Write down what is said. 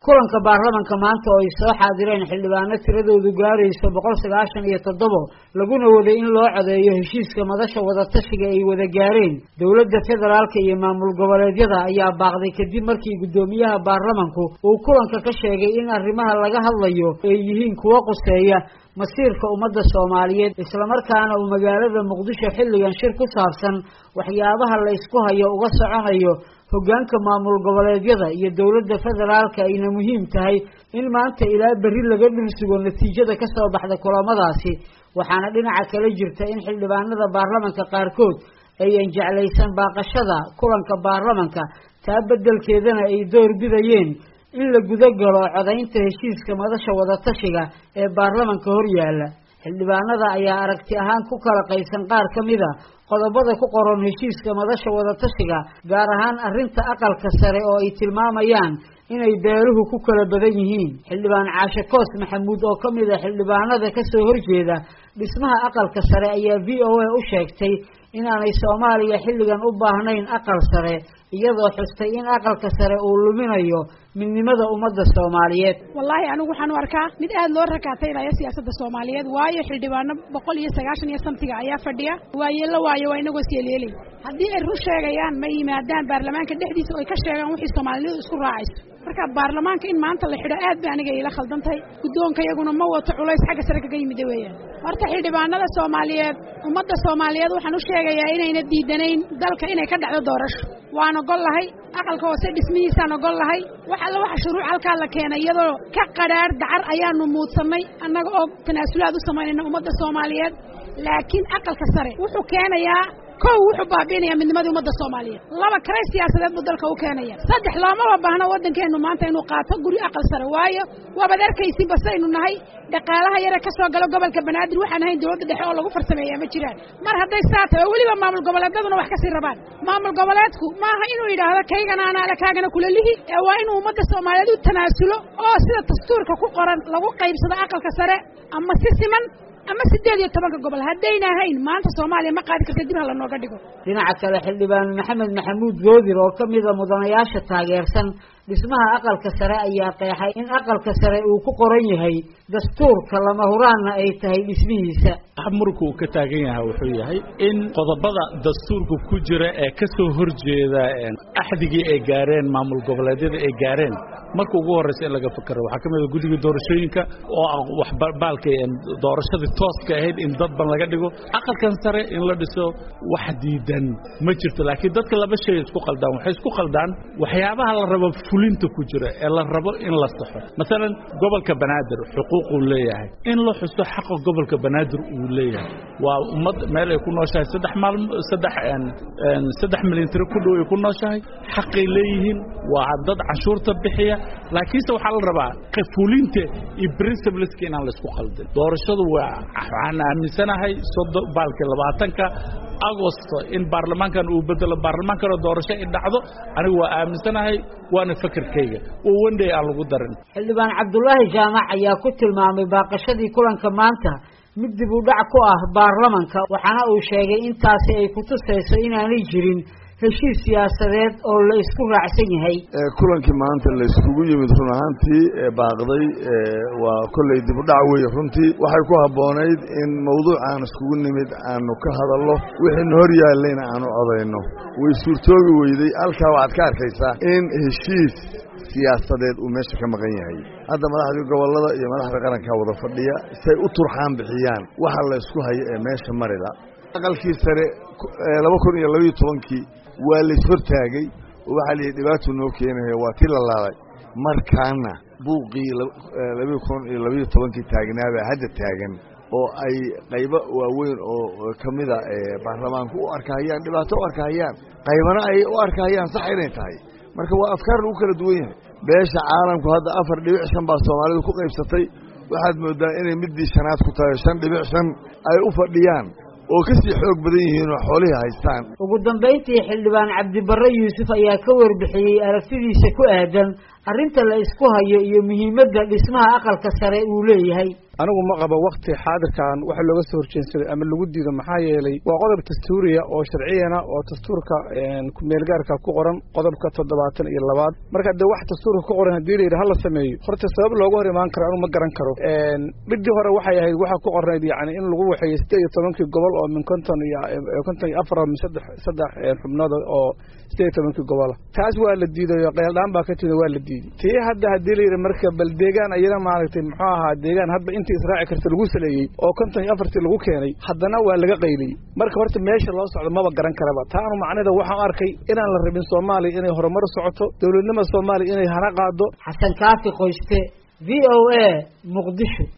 kulanka baarlamanka maanta oo ay soo xaadireen xildhibaano tiradoodu gaarayso boqol sagaashan iyo toddobo laguna waday in loo codeeyo heshiiska madasha wadatashiga ay wada gaareen dowladda federaalka iyo maamul goboleedyada ayaa baaqday kadib markii guddoomiyaha baarlamanku uu kulanka ka sheegay in arrimaha laga hadlayo ay yihiin kuwo quseeya masiirka ummadda soomaaliyeed islamarkaana uu magaalada muqdisho xilligan shir ku saabsan waxyaabaha la ysku hayo uga soconayo hoggaanka maamul goboleedyada iyo dowladda federaalka ayna muhiim tahay in maanta ilaa berri laga dhulsugo natiijada ka soo baxda kulamadaasi waxaana dhinaca kale jirta in xildhibaanada baarlamanka qaarkood ayan jeclaysan baaqashada kulanka baarlamanka taa beddelkeedana ay door bidayeen in la guda galo codaynta heshiiska madasha wadatashiga ee baarlamanka hor yaalla xildhibaanada ayaa aragti ahaan ku kala qaybsan qaar ka mida qodobada ku qoran heshiiska madasha wadatashiga gaar ahaan arrinta aqalka sare oo ay tilmaamayaan inay beeluhu ku kala badan yihiin xildhibaan caashe koos maxamuud oo ka mid a xildhibaanada kasoo horjeeda dhismaha aqalka sare ayaa v o a u sheegtay inaanay soomaaliya xilligan u baahnayn aqal sare iyadoo xustay in aqalka sare uu luminayo midnimada ummadda soomaaliyeed wallaahi anigu waxaan u arkaa mid aad loo rakaataynaya siyaasadda soomaaliyeed waayo xildhibaano boqol iyo sagaashan iyo samtiga ayaa fadhiya waayeella waayo waa inagoo isyeelyeelay haddii ay run sheegayaan ma yimaadaan baarlamaanka dhexdiisa oy ka sheegaan wixii soomaalidu isku raacayso marka baarlamaanka in maanta la xidho aad ba aniga iila khaldantahay guddoonka iyaguna ma wato culays xagga sare kaga yimida weeyaan horta xildhibaanada soomaaliyeed ummadda soomaaliyeed waxaan u sheegayaa inayna diidanayn dalka inay ka dhacdo doorasho waan ogol lahay aqalka hoose dhismihiisaan ogol lahay wax alla waxa shuruuc halkaa la keenay iyadoo ka qadhaadh dacar ayaanu muudsannay annaga oo tanaasulaad u samaynayna ummadda soomaaliyeed laakiin aqalka sare wuxuu keenayaa kow wuxuu baabiinaya midnimadii ummadda soomaaliyeed laba karay siyaasadeed buu dalka u keenaya saddex loomaba baahno waddankeenu maanta inuu qaato guri aqal sare waayo waabaad arkaysin basaynu nahay dhaqaalaha yare ka soo galo gobolka banaadir waxaan ahayn dowladda dhexe oo lagu farsameeyaa ma jiraan mar hadday saa tahay oo weliba maamul goboleedyaduna wax kasii rabaan maamul goboleedku maaha inuu yidhaahdo kaygana anaale kaagana kula lihi ee waa inuu ummadda soomaaliyeed u tanaasulo oo sida dastuurka ku qoran lagu qaybsado aqalka sare ama si siman ama siddeed iyo tobanka gobol haddayna ahayn maanta soomaaliya ma qaadi karta dib ha lanooga dhigo dhinaca kale xildhibaan maxamed maxamuud goodir oo ka mida mudanayaasha taageersan dhismaha aqalka sare ayaa qeexay in aqalka sare uu ku qoran yahay dastuurka lama huraanna ay tahay dhismihiisa marku uu ka taagan yahay wuxuu yahay in qodobada dastuurka ku jira ee ka soo horjeeda axdigii ay gaareen maamul goboleedyada ay gaareen marka ugu horreysa in laga fakero waxaa ka mid a guddiga doorashooyinka oo wax baalka doorashadii tooska ahayd in dadban laga dhigo aqalkan sare in la dhiso wax diidan ma jirto laakiin dadka laba shay isku qaldaan waxay isku qaldaan waxyaabaha la rabo fulinta ku jira ee la rabo in la saxo masalan gobolka banaadir xuquuquu leeyahay in la xuso xaqa gobolka banaadir uu leeyahay waa ummad meel ay ku nooshahay saddex maalmo saddex saddex milyan tiro ku dhow ay ku nooshahay xaqay leeyihiin waa dad canshuurta bixiya laakiinse waxaa la rabaa fulinta iyo principleska inaan la isku qaldin doorashadu waa waxaan aaminsanahay soddon baalkii labaatanka agosto in baarlamaankan uu bedelo baarlamaankanoo doorasho ay dhacdo anigu waa aaminsanahay waana fakerkayga oo wendhay aan lagu darin xildhibaan cabdulaahi jaamac ayaa ku tilmaamay baaqashadii kulanka maanta mid dib u dhac ku ah baarlamanka waxaana uu sheegay intaasi ay kutusayso inaanay jirin heshiis siyaasadeed oo la isku raacsan yahay kulankii maanta la iskugu yimid run ahaantii baaqday waa kolley dib u dhac weeye runtii waxay ku habboonayd in mawduucaan iskugu nimid aanu ka hadallo wixiina hor yaallayna aanu codayno way suurtoobi weyday halkaa waxaad ka arkaysaa in heshiis siyaasadeed uu meesha ka maqan yahay hadda madaxdii gobollada iyo madaxda qarankaa wada fadhiya say u turxaan bixiyaan waxa la isku hayo ee meesha marida aqalkii sare laba kun iyo labayo tobankii waa la ishortaagay oo waxaa la yidhi dhibaatuu noo keenaya waa tii la laalay markaana buuqii labayo kun iyo labayo tobankii taagnaabaa hadda taagan oo ay qaybo waaweyn oo ka mida baarlamaanku u arkahayaan dhibaato u arkahayaan qaybana ay u arkahayaan sax inay tahay marka waa afkaar lagu kala duwan yahay beesha caalamku hadda afar dhibic shan baa soomaalidu ku qaybsatay waxaad moodaa inay middii shanaad ku tahay shan dhibic shan ay u fadhiyaan oo ka sii xoog badan yihiin oo xoolihii haystaan ugu dambayntii xildhibaan cabdibarre yuusuf ayaa ka warbixiyey aragtidiisa ku aadan arrinta la isku hayo iyo muhiimadda dhismaha aqalka sare uu leeyahay anigu ma qabo wakti xaadirkan waxa looga soo horjeensaday ama lagu diido maxaa yeelay waa qodob dastuuriya oo sharciyana oo dastuurka kumeelgaarka ku qoran qodobka toddobaatan iyo labaad marka dee wax dastuurka ku qoran haddii la yidhi hala sameeyo horta sabab looga hor imaan karo anigu ma garan karo midii hore waxay ahayd waxaa ku qornayd yani in lagu waxeeyey sideed iyo tobankii gobol oo min konton iyo konton iyo afar min saddex saddex xubnood oo sideed iyo tobankii gobola taas waa la diiday oo qeyldhaan baa ka tida waa la diiday tii hadda haddii la yidhi marka bal deegaan ayana maaragtay muxuu ahaa deegaan hadba intii israaci karta lagu saleeyey oo konton iyo afartii lagu keenay haddana waa laga qayliyey marka horta meesha loo socdo maba garan karaba taanu macnida waxaan arkay inaan la rabin soomaaliya inay horumar socoto dowladnimada soomaaliya inay hana qaado xasan kaafi qoyste v o a muqdisho